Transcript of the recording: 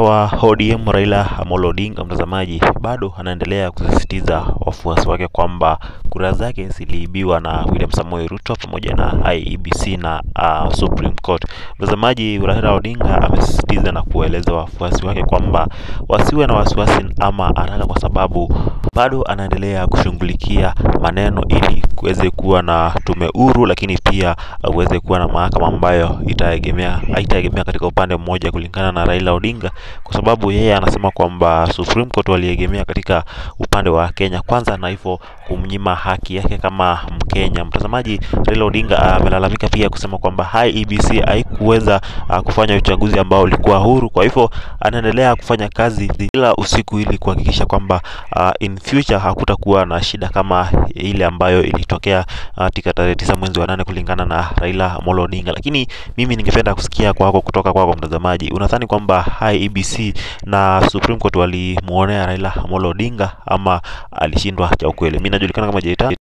wa ODM Raila Amolo Odinga, mtazamaji, bado anaendelea kusisitiza wafuasi wake kwamba kura zake ziliibiwa na William Samoei Ruto pamoja na IEBC na uh, Supreme Court. Mtazamaji, Raila Odinga amesisitiza na kueleza wafuasi wake kwamba wasiwe na wasiwasi ama haraka, kwa sababu bado anaendelea kushughulikia maneno ili kuweze kuwa na tume huru, lakini pia uweze kuwa na mahakama ambayo itaegemea haitaegemea katika upande mmoja, kulingana na Raila Odinga, kwa sababu yeye anasema kwamba Supreme Court waliegemea katika upande wa Kenya kwanza, na hivyo kumnyima haki yake kama Mkenya. Mtazamaji, Raila Odinga amelalamika pia kusema kwamba IEBC haikuweza uh, kufanya uchaguzi ambao ulikuwa huru. Kwa hivyo anaendelea kufanya kazi kila usiku ili kuhakikisha kwamba uh, in future hakutakuwa na shida kama ile ambayo ilitokea katika uh, tarehe tisa mwezi wa nane kulingana na Raila Amolo Odinga. Lakini mimi ningependa kusikia kwako kutoka kwako mtazamaji, unadhani kwamba IEBC na Supreme Court walimuonea Raila Amolo Odinga ama alishindwa cha ukweli? Mimi najulikana kama Jeita.